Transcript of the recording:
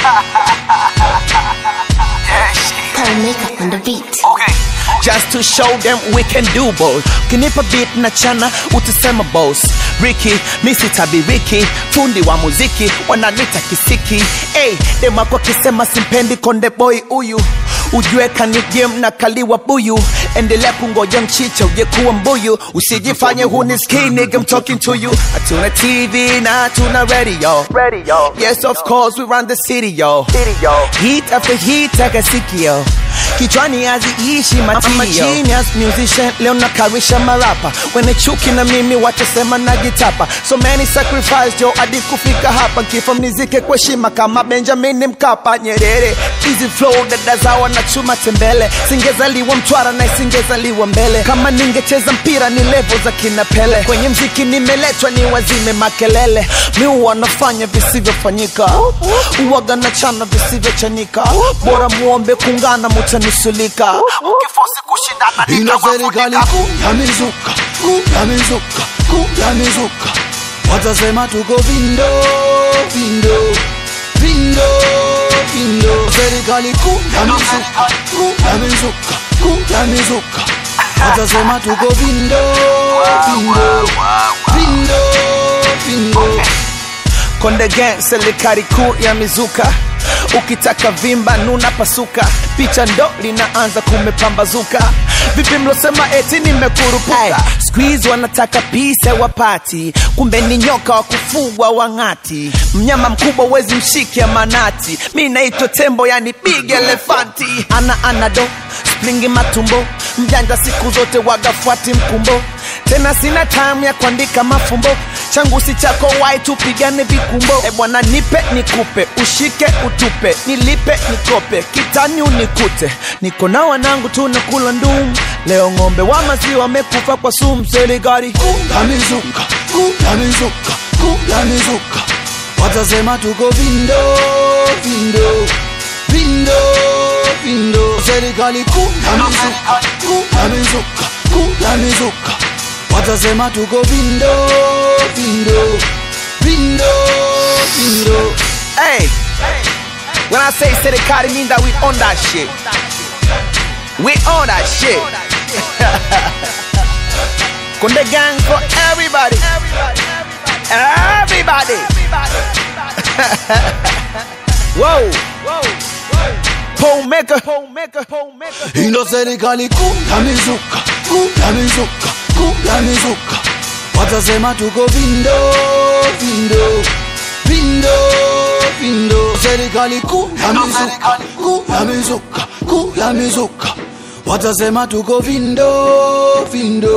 Paul Maker on the beat. Okay. Just to show them we can do both. Kinipa beat na chana utasema boss. Ricky, misi tabi Ricky, fundi wa muziki wananita kisiki. Hey, dema kwa kisema simpendi konde boy huyu ujue kani game na kaliwa buyu endelea kungoja mchicha uje kuwa mbuyu usijifanye hunisikii nigga I'm talking to you hatuna tv na hatuna radio radio yes of course we run the city yo city yo heat after heat akasikio kichwani haziishi matio genius musician leo nakarisha marapa wene chuki na mimi watasema najitapa so many sacrifice jo hadi kufika hapa kifo mnizike kwa heshima kama benjamin mkapa nyerere easy flow dada zawa na chuma tembele singezaliwa mtwara na isingezaliwa mbele kama ningecheza mpira ni levo za kina pele kwenye mziki nimeletwa ni wazime makelele mi wanafanya visivyofanyika uwaga na chana visivyochanika bora muombe kungana mutanusulika ukifosi kushindana ina serikali kuu ya mizuka kuu ya mizuka kuu ya mizuka watasema tuko vindo vindo vindo vindo serikali kuu ya mizuka kuu ya mizuka kuu ya mizuka watasema tuko vindo vindo vindo vindo Konde Gang, serikali kuu ya mizuka. Ukitaka vimba nuna pasuka, picha ndo linaanza kumepambazuka. Vipi mlosema eti nimekurupuka? Squeeze wanataka pisa wapati, kumbe ni nyoka wa kufugwa wang'ati. Mnyama mkubwa wezi mshike manati, mi naitwa tembo yani big elefanti. Ana anado springi matumbo, mjanja siku zote wagafuati mkumbo tena sina time ya kuandika mafumbo changu si chako wai tupigane vikumbo e bwana nipe nikupe ushike utupe nilipe nikope kitani unikute niko na wanangu tunakula ndum leo ng'ombe wa maziwa wamekufa kwa sumu serikali ya mizuka kuu ya mizuka kuu ya mizuka watasema tuko vindo vindo vindo vindo serikali kuu ya mizuka kuu ya mizuka kuu ya mizuka watasema tuko vindo vindo vindo vindo hey when i say serikali mean that we on that shit we on that shit Konde gang for everybody everybody whoa Pole maker, pole maker, pole maker. ino serikali kuu ya mizuka kuu ya mizuka kuu ya mizuka watasema tuko vindo vindo vindo vindo serikali kuu ya mizuka kuu ya mizuka kuu ya mizuka watasema tuko vindo vindo